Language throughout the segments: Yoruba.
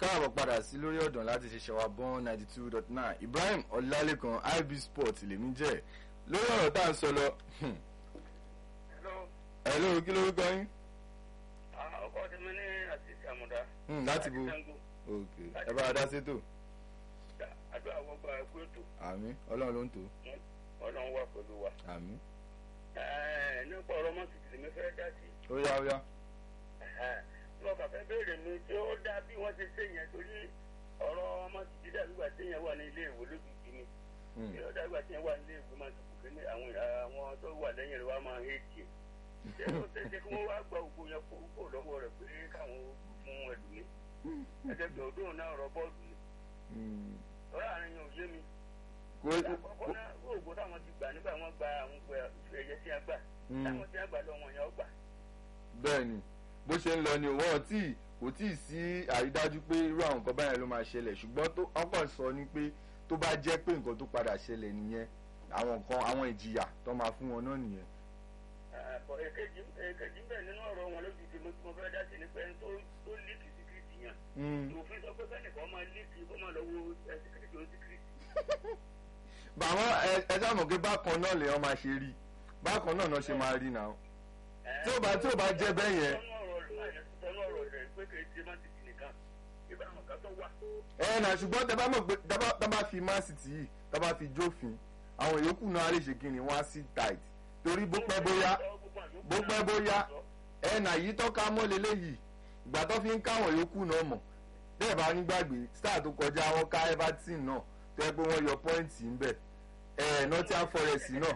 káàbọ̀ padà sí lórí ọ̀dàn láti ṣe ṣẹ̀wá bọ́n ninety two dot nine Ibrahim Ọlálékan IB Sport lèmi jẹ́ lórí ọ̀rọ̀ tá à ń sọ lọ. Hello. ẹ lóru kí lórúkọ yín. Ah, ọkọ tí mi ní àtìsí àmúdá. Hmm, láti bo Sango. ok ẹ bá a dá sétò Àdúrà wọ́n gba ẹkú ètò. àmín Ọlọ́run ló ń tò Ọlọ́run wà pẹ̀lú wa. àmín Ẹ̀ẹ́, Nípa ọ̀rọ̀ mọ́tò tí mi fẹ́ dá sí. ó yá ó yá. Lọ́ọ̀ kàfẹ́ béèrè mi tí ó dá bí wọ́n ti ṣe yẹn torí ọ̀rọ̀ mọ́tò tí dàbí ìgbà tí yẹn wà ní ilé ìwé lójijì ni. Hmm, Tí ó dàbí ìgbà tí yẹn wà ní ilé ìwé máa tó kùkẹ́ ní àwọn àwọn tó wà lẹ́yìn rẹ̀ wá máa ń hẹ́ẹ̀kì. Ṣé ó ṣe é ṣe kí wọ́n wá gba ògbó yẹn kó kó lọ́wọ́ rẹ̀ pé káwọn fún ẹlòmíì? Ẹ̀dẹ̀gbẹ̀ òdòdó náà rọ bọ́ọ̀lù ni. hmm. Ọ̀rọ̀ àárín yẹn ò yé mi. kò àkọ́kọ́ náà oògùn táwọn ti gbà nígbà wọ́n gba àwọn ìfẹ́ ẹ̀yẹ tí a gbà Hmm. táwọn tí a gbà lọ́wọ́ yẹn ó gbà. bẹ́ẹ̀ ni bó ṣe ń lọ ni wọ́n tí kò tí ì sí àrídájú pé irú àwọn nǹkan báyẹn ló máa ṣẹlẹ̀ ṣùgbọ́n tó ọkọ̀ sọ ni pé tó bá jẹ́ pé nǹkan tó padà ṣẹlẹ̀ nìyẹn àwọn nǹkan àwọn ìjìyà tó máa fún wọn náà nìyẹn. Àpọ̀ èkejì èkejì ń bẹ̀ nínú ọ̀rọ̀ wọn lójú tí mo tí mo fẹ́ dá sí ni pé ẹni tó tó líkì síkírìtì yẹn. Hmm. òfin sọ pé kẹ́nìkan máa líkì kó máa lọ wo ẹ, síkírìtì ó síkírìtì. bàmọ́ ẹ ẹ sáàmù pé bákan náà lèèyàn máa ṣe rí bákan náà náà ṣe máa rí náà. Tí ó bá- tí ó bá jẹ́ bẹ́ẹ̀ yẹn. sọ́nù ọ̀rọ̀ rẹ̀ sọ́nù ọ̀rọ̀ rẹ̀ pé kì í ṣe má ti tì nìkan ibà àwọn kan tó wà. ẹ nà ṣùgbọ́n tẹ bá mọ̀ pé tá bá- tá bá fi Man City yìí tá bá fi jófin àwọn yòókù náà á lè ṣe kíni wọ́n á sí tight torí bó pẹ́ bóyá bó pẹ́ bóyá ẹnà yìí tọ́ka mọ́ leléyìí ìgbà tó fi ń káwọn yòókù náà mọ̀ bẹ́ẹ̀ bá nígbàgbé star tó kọjá wọn ká Everton náà tó yẹ pé wọ́n yọ pọ́ìntì ń bẹ̀ ẹ̀ Nottingham Forest náà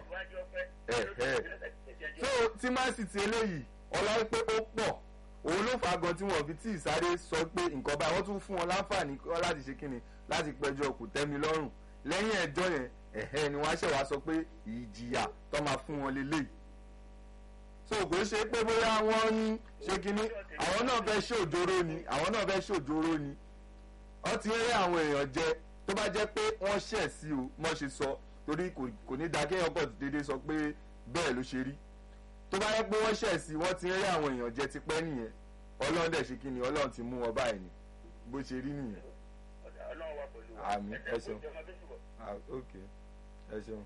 so tí Man City eléyìí ọlá pé ó pọ̀ òun ló fà á gan tí wọ́n fi tí ìsáré sọ pé nǹkan báyìí wọ́n tún fún wọn láǹfààní kọ́ láti ṣe kíni láti pẹjọ́ kò tẹ́mi lọ́rùn lẹ́yìn ẹjọ́ yẹn ẹ̀hẹ́ ni wọ́n á ṣẹ̀ wá sọ pé ìjìyà tó máa fún wọn leléyìí so kò ṣe pé bóyá wọ́n ń ṣe kíní àwọn náà fẹ́ ṣòjóró ni àwọn náà fẹ́ ṣòjóró ni wọ́n ti rí àwọn èèyàn jẹ tó bá jẹ́ pé wọ́n ṣẹ̀ sí o mọ́ ṣe sọ torí kò kò ní da kéèyàn pọ̀ déédéé sọ pé bẹ́ẹ̀ ló ṣe rí tó bá yẹ pé wọ́n ṣẹ̀ sí wọ́n ti rí àwọn èèyàn jẹ tipẹ́ nìyẹn ọlọ́run dẹ̀ ṣe kí ni ọlọ́run ti mú wọn báyìí ni bó ṣe rí nìyẹn ọlọ́run wà pẹ̀lú wa. Àmín, ẹ Ẹ̀jẹ̀ ṣeun. kó jọmọ bí ṣùgbọ́n. ah ok ẹ ṣeun.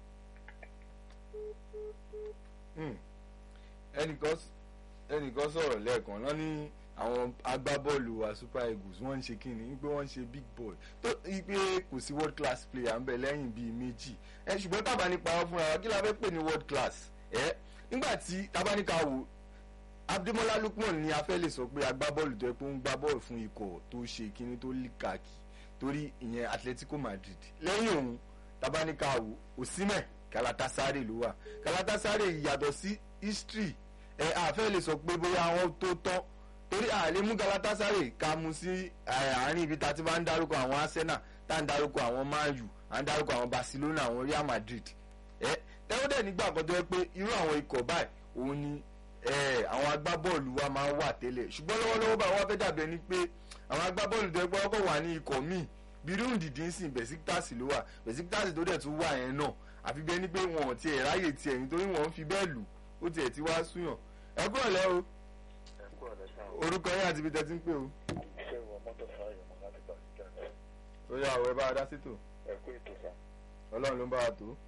Hmm. ẹnìkan s- ẹnìkan sọ̀rọ̀ lẹ́ẹ̀kan lọ ní àwọn agbábọ́ọ̀lù wa super eagles wọ́n ń ṣe kí ni pé wọ́n ń ṣe big boy tó ipe kò sí world class player ń bẹ lẹ́yìn bíi méjì ẹ ṣùgbọ́n tábà nípa wọn fúnra wa kí la fẹ́ pè ní world class ẹ nígbà tí tábà ní ká wò Abdemola Lookman ni a fẹ́ lè sọ pé agbábọ́ọ̀lù tó yẹ pé ó ń gbá bọ́ọ̀lù fún ikọ̀ tó ṣe kíní tó lì kàkì torí ìyẹn Atletico Madrid lẹ́yìn òun tabanika wo Osimhen Galatasaray ló wà Galatasaray yàtọ̀ sí history ẹ àfẹ́ lè sọ pé bóyá àwọn tó tán torí àlè mú Galatasaray ká mú sí ẹ, àárín ibi tá a ti bá ń dárúkọ àwọn Arsenal tá a ń dárúkọ àwọn Man U à ń dárúkọ àwọn Barcelona àwọn Real Madrid ẹ tẹ́wọ́dẹ̀ nígbà kan tó yẹ pé irú àwọn ikọ̀ báyìí òun ni ẹ, àwọn agbábọ́ọ̀lù wa máa ń wà tẹ́lẹ̀ ṣùgbọ́n lọ́wọ́lọ́wọ́ báyìí wọ́n fẹ́ dàbí ẹni pé àwọn agbábọ́ọ̀lù tó yẹ pé wọ́n kọ̀ wà ní ikọ̀ míì bírún dìdí ń sìn Besiktas ló wà Besiktas tó dẹ̀ tún wà yẹn náà àfi bí ẹni pé wọn ò tiẹ̀ ráyè tiẹ̀ nítorí wọn ń fi bẹ́ẹ̀ lù ó tiẹ̀ ti wá súyàn ẹ kúrò lẹ́ o ẹ kú ọ̀lẹ́ sáà orúkọ yín àti ibi tẹ́ ti ń pè o ṣé ìwọ mọ́tò fáyọ̀ mọ́ láti gbà sí jẹ́ ó yà ọ̀ ẹ bá a dá sí tò ẹ kú ètò sá. ọlọ́run ló ń bá wa tó.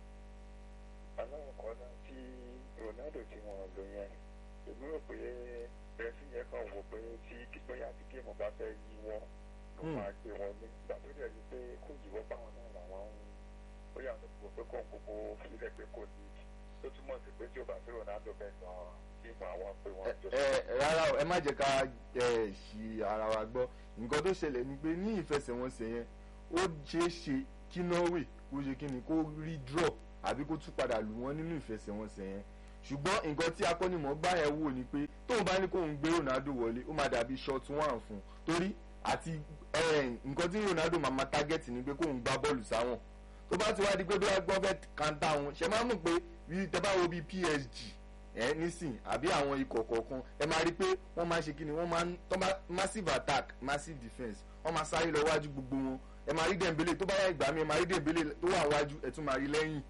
aláwọ̀ kan náà tí Ronaldo tí wọ́n lò yẹn èmi rò pé rẹ́fí yẹn kàn wò pé tí kíkọ́yà tí géèmù bá fẹ́ yí wọn ló Hmm. máa gbé wọn ní ìgbà tó dẹ̀ rí pé kò yíwọ́ báwọn náà làwọn ń bóyá àwọn kò pé kò ń gbogbo fílẹ̀ pé kò ní tó túmọ̀ sí pé tí ò bá sí Ronaldo bẹ́ẹ̀ náà géèmù àwọn pé wọ́n jọ ẹ ẹ rárá o ẹ má jẹ́ ká ẹ ṣì ara wa gbọ́ nǹkan tó ṣẹlẹ̀ ni pé ní ìfẹsẹ̀wọnsẹ̀ yẹn ó ṣeé ṣe kí Norway kó ṣe kí ni kó rí draw àbí kó tún padà lù wọ́n nínú ìfẹsẹ̀wọnsẹ̀ yẹn ṣùgbọ́n nǹkan tí akọ́nimọ̀ọ́gbá yẹn wò ni pé tóun bá ní kóun gbé Ronaldo wọlé ó máa dàbí short one fún un torí àti ẹ, nǹkan tí Ronaldo máa ma target ni pé kóun gbá bọ́ọ̀lù sáwọn tó bá ti wá di pé bí wọ́n gbọ́ fẹ́ kanta wọn ṣe máa mú pé bí tẹ bá wo bí PSG ẹ nísìn àbí àwọn ikọ̀ kọ̀ọ̀kan ẹ máa rí i pé wọ́n máa ń ṣe kíni wọ́n máa ń tọ́ bá massive attack massive defence wọ́n máa sáré lọ wájú gbogbo wọn ẹ máa rí Dembele tó bá yá ìgbà mi ẹ máa rí Dembele tó wà wájú ẹ tún máa rí lẹ́yìn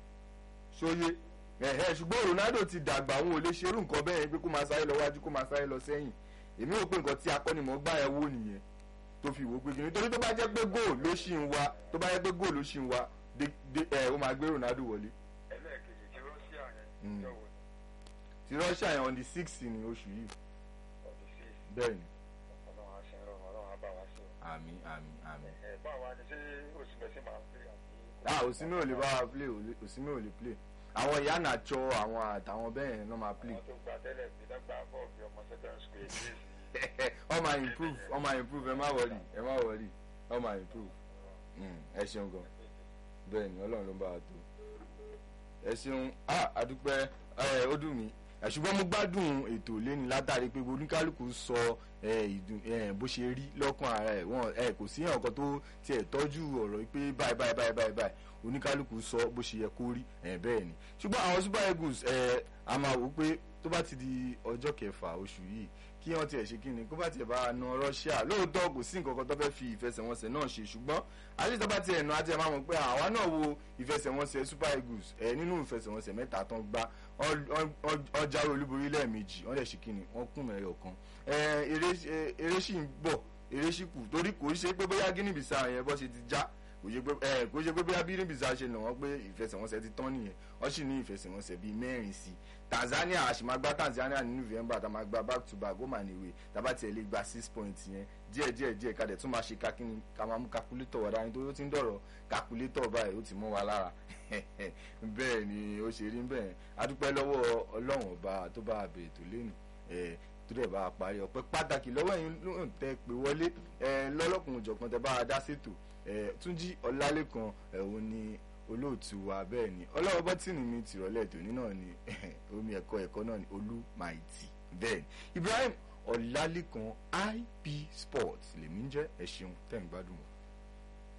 sóyè ẹ̀hẹ́ ṣùgbọ́n Ronaldo ti dàgbà òun ò lè ṣerú nǹkan bẹ́ẹ̀ yẹn pé kó máa sáré lọ wájú kó máa sáré lọ sẹ́yìn èmi rò pé nǹkan tí akọ́nimọ̀ọ́gbá yẹn wò nìyẹn tó fi wò ó pé kí ni torí tó bá jẹ́ pé goal ló ṣì ń wá tó bá jẹ́ pé goal ló ṣì ń wá dé dé ẹ ó máa gbé Ronaldo wọlé ẹlẹ́ẹ̀kejì tí Russia yẹn Mm. jọ wò ti Russia yẹn on the six ní oṣù yìí ọdún sí bẹ́ẹ̀ ni ọlọ́run á ṣe ń rọrùn ọlọ́run á bá wa ṣe o. àmì àmì àmì. ẹ báwa ni ṣé òsínbẹ́sí máa ń pè àbí. ah òsínmi ò lè bá wa play ò- òsínmi ò lè play àwọn ìyá nàjọ àwọn àtàwọn bẹ́ẹ̀ yẹn náà máa play àwọn tó gba tẹ́lẹ̀ bí dágbà bọ́ọ̀lù ọmọ second school èyí ọ máa improve ọ máa improve ẹ má wọrí ẹ má wọrí ọ máa improve Mm, ẹ ṣeun gan bẹ́ẹ̀ ni ọlọ́run ló ń bá wa tó ẹ ṣeun ah àdúpẹ́ ẹ ó dùn mí ẹ, ṣùgbọ́n mo gbádùn ètò lẹ́ni látàrí pé oníkálukú sọ ẹ, ìdùn ẹ, bó ṣe rí lọ́kàn ara ẹ̀ wọ́n ẹ kò sí ẹ̀yàn kan tó tiẹ̀ tọ́jú ọ̀rọ̀ yìí pé báyìí báyìí báyìí báyìí báyìí oníkálukú sọ bó ṣe yẹ kó rí ẹ, bẹ́ẹ̀ ni ṣùgbọ́n àwọn super eagles ẹ, a máa wò pé tó bá ti di ọjọ́ kẹfà oṣù yìí kí wọ́n tiẹ̀ ṣe kíni kó bá tiẹ̀ bá na Russia lóòótọ́ kò sí nǹkan kan tó fẹ́ fi ìfẹsẹ̀wọnsẹ̀ náà ṣe ṣùgbọ́n àti tó bá tiẹ̀ nà á tiẹ̀ máa mọ̀ pé àwa náà wo ìfẹsẹ̀wọnsẹ̀ Super Eagles ẹ̀ nínú ìfẹsẹ̀wọnsẹ̀ mẹ́ta tán gbá wọ́n- wọ́n wọ́n jáwé olúborí lẹ́ẹ̀mejì wọ́n dẹ̀ ṣe kíni wọ́n kùn mẹ́rẹ̀ ọ̀kan ẹ̀, eré ẹ̀, eré sì ń bọ̀ eré sì kù torí kò ṣe pé bóyá Guinea Bissau yẹn bọ́ ṣe ti já kò ṣe pé ẹ kò ṣe pé bóyá Guinea Bissau ṣe nà wọ́n pé ìfẹsẹ̀wọnsẹ̀ ti tán nìyẹn wọ́n sì ní ìfẹsẹ̀wọnsẹ̀ bíi mẹ́rin sí i Tanzania àṣìmágbá Tanzania ní November tá a máa gba back to back ó mà níwèé tá a bá tiẹ̀ lè gba six points yẹn díẹ̀ díẹ̀ díẹ̀ ká dẹ̀ tún máa ṣe kakíní ká máa mú calculator wá dání torí ó ti ń dọ̀rọ̀ calculator báyìí ó ti mọ́ wa lára bẹ́ẹ̀ ni ó ṣe rí bẹ́ẹ̀ adúpẹ́ lọ́wọ́ ọlọ́run ọba tó bá a bèèrè tó lẹ́nu ẹ̀ tó dẹ̀ bá a parí ọpẹ́ pàtàkì lọ́wọ́ ẹ̀yin ló ń tẹ́ pé wọlé ẹ̀ lọ́lọ́kùnrin òjọ̀kan tẹ́ bá a dá ṣètò ẹ̀ túnjí ọlálẹ́kan ẹ̀ òun ni olóòtú wa bẹ́ẹ̀ ni ọlọ́wọ́ bọ́tìnì mi tìrọ̀lẹ́ tòní náà ni omi ẹ̀kọ́ ẹ̀kọ́ náà ni olú maiti bẹ́ẹ̀ ni Ibrahim ọlálẹ́kan ip sports lèmi ń jẹ́ ẹ ṣeun tẹ́ ń gbádùn wọn.